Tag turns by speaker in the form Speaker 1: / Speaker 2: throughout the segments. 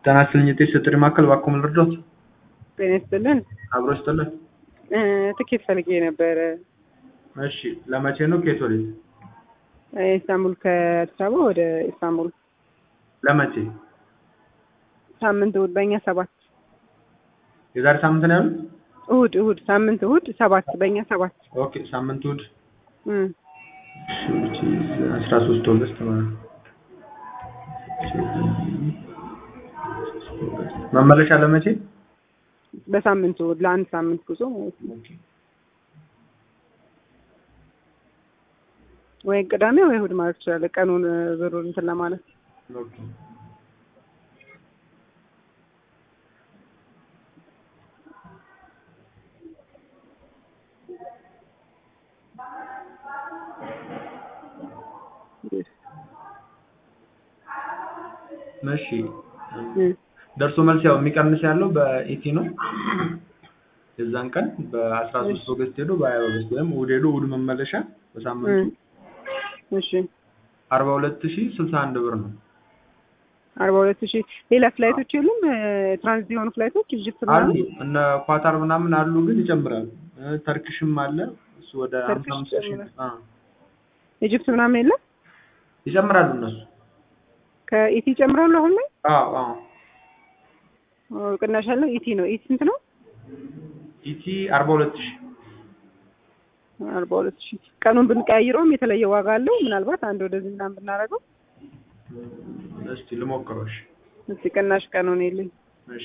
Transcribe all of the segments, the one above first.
Speaker 1: ጤና ይስጥልኝ የጤና ጥሪ ማዕከል እባክዎ ምን ልርዳዎት?
Speaker 2: ጤና ይስጥልን።
Speaker 1: አብሮ ይስጥልን።
Speaker 2: እ ትኬት ፈልጌ ነበረ።
Speaker 1: እሺ ለመቼ ነው? ከየት ወዴት?
Speaker 2: ኢስታንቡል ከአዲስ አበባ ወደ ኢስታንቡል
Speaker 1: ለመቼ?
Speaker 2: ሳምንት እሑድ በእኛ ሰባት
Speaker 1: የዛሬ ሳምንት ነው ያሉት?
Speaker 2: እሑድ እሑድ ሳምንት እሑድ ሰባት በእኛ ሰባት
Speaker 1: ኦኬ ሳምንት እሑድ
Speaker 2: እም
Speaker 1: አስራ ሶስት ኦገስት ማለት ነው። መመለሻ ለመቼ?
Speaker 2: በሳምንት እሑድ ለአንድ ሳምንት ጉዞ ማለት ነው። ወይ ቅዳሜ ወይ እሑድ ማለት ትችላለህ። ቀኑን ብሩን እንትን ለማለት
Speaker 1: ኦኬ እሺ
Speaker 2: እም
Speaker 1: ደርሶ መልስ ያው የሚቀንስ ያለው በኢቲ ነው። የዛን ቀን በአስራ ሶስት ኦገስት ሄዶ በሀያ ኦገስት ወይም እሑድ ሄዶ እሑድ መመለሻ በሳምንቱ
Speaker 2: እም እሺ
Speaker 1: አርባ ሁለት ሺህ ስልሳ አንድ ብር ነው።
Speaker 2: አርባ ሁለት ሺህ ሌላ ፍላይቶች የሉም? ትራንዚት የሆኑ ፍላይቶች ኢጅፕት
Speaker 1: አሉ
Speaker 2: ምናምን
Speaker 1: እነ ኳታር ምናምን አሉ፣ ግን ይጨምራሉ። እ ተርኪሽም አለ እሱ ወደ ሀምሳ
Speaker 2: ተርኪሽ
Speaker 1: አምስት ሺህ
Speaker 2: ይጨምራል።
Speaker 1: አ
Speaker 2: ኢጅፕት ምናምን የለም?
Speaker 1: ይጨምራሉ እነሱ።
Speaker 2: ከኢቲ ይጨምራሉ አሁን ላይ?
Speaker 1: አዎ አዎ
Speaker 2: ኦ፣ ቅናሽ ያለው ኢቲ ነው። ኢቲ ስንት ነው?
Speaker 1: ኢቲ አርባ ሁለት ሺህ
Speaker 2: አርባ ሁለት ሺህ ቀኑን ብንቀያይረውም የተለየ ዋጋ አለው። ምናልባት አንድ ወደዚህ ምናምን ብናደርገው
Speaker 1: እስቲ ልሞክረው። እሺ
Speaker 2: እስቲ ቅናሽ ቀኑን የለኝ
Speaker 1: እሺ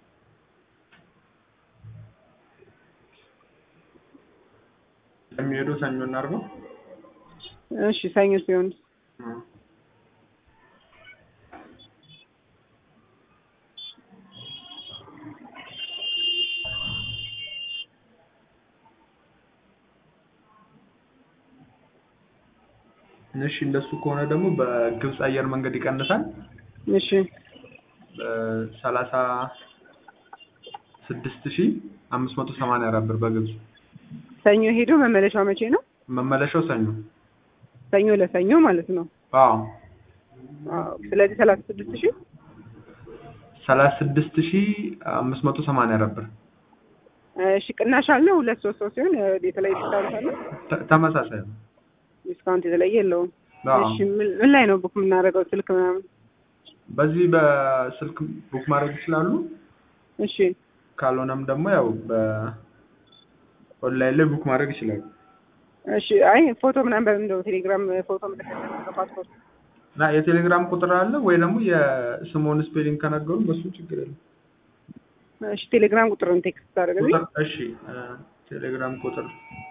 Speaker 1: የሚሄደው ሰኞ እናድርገው።
Speaker 2: እሺ ሰኞ ሲሆን
Speaker 1: እ እሺ እንደሱ ከሆነ ደግሞ በግብፅ አየር መንገድ ይቀንሳል።
Speaker 2: እሺ
Speaker 1: ሰላሳ ስድስት ሺህ አምስት መቶ ሰማንያ አራት ብር በግብፅ
Speaker 2: ሰኞ ሄዶ መመለሻው መቼ ነው?
Speaker 1: መመለሻው ሰኞ።
Speaker 2: ሰኞ ለሰኞ ማለት ነው።
Speaker 1: አዎ
Speaker 2: አዎ ስለዚህ ሰላሳ ስድስት ሺህ
Speaker 1: ሰላሳ ስድስት ሺህ አምስት መቶ ሰማንያ አራት ብር
Speaker 2: እሺ ቅናሽ አለው። ሁለት ሶስት ሰው ሲሆን የተለየ ዲስካውንት አለው።
Speaker 1: ተ- ተመሳሳይ ነው።
Speaker 2: ዲስካውንት የተለየ የለውም።
Speaker 1: አዎ
Speaker 2: እሺ ምን ምን ላይ ነው ቡክ የምናደርገው? ስልክ ምናምን?
Speaker 1: በዚህ በስልክ ቡክ ማድረግ ይችላሉ።
Speaker 2: እሺ
Speaker 1: ካልሆነም ደግሞ ያው በኦንላይን ላይ ቡክ ማድረግ ይችላሉ።
Speaker 2: እሺ አይ ፎቶ ምናምን በምንድነው ቴሌግራም ፎቶ ምልክት ፓስፖርት
Speaker 1: እና የቴሌግራም ቁጥር አለ ወይ ደግሞ የስሞን ስፔሊንግ ከነገሩ በሱ ችግር የለም።
Speaker 2: እሺ ቴሌግራም ቁጥርን ቴክስት ታደርግልኝ።
Speaker 1: ቁጥር እሺ እ ቴሌግራም ቁጥር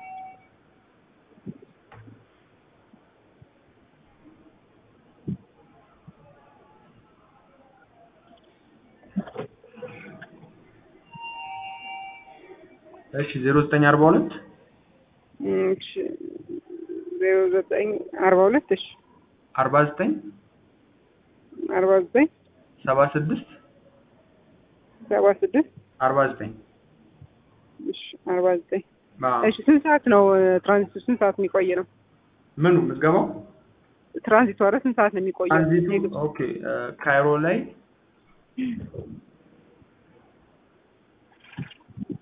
Speaker 1: እሺ ዜሮ ዘጠኝ አርባ ሁለት
Speaker 2: እሺ ዜሮ ዘጠኝ አርባ ሁለት እሺ
Speaker 1: አርባ ዘጠኝ
Speaker 2: አርባ ዘጠኝ
Speaker 1: ሰባ ስድስት
Speaker 2: ሰባ ስድስት
Speaker 1: አርባ ዘጠኝ
Speaker 2: እሺ አርባ ዘጠኝ እሺ ስንት ሰዓት ነው ትራንዚቱ? ስንት ሰዓት የሚቆይ ነው
Speaker 1: ምኑ ምዝገባው
Speaker 2: ትራንዚቱ? ኧረ ስንት ሰዓት ነው የሚቆየው?
Speaker 1: ትራንዚቱ ኦኬ እ ካይሮ ላይ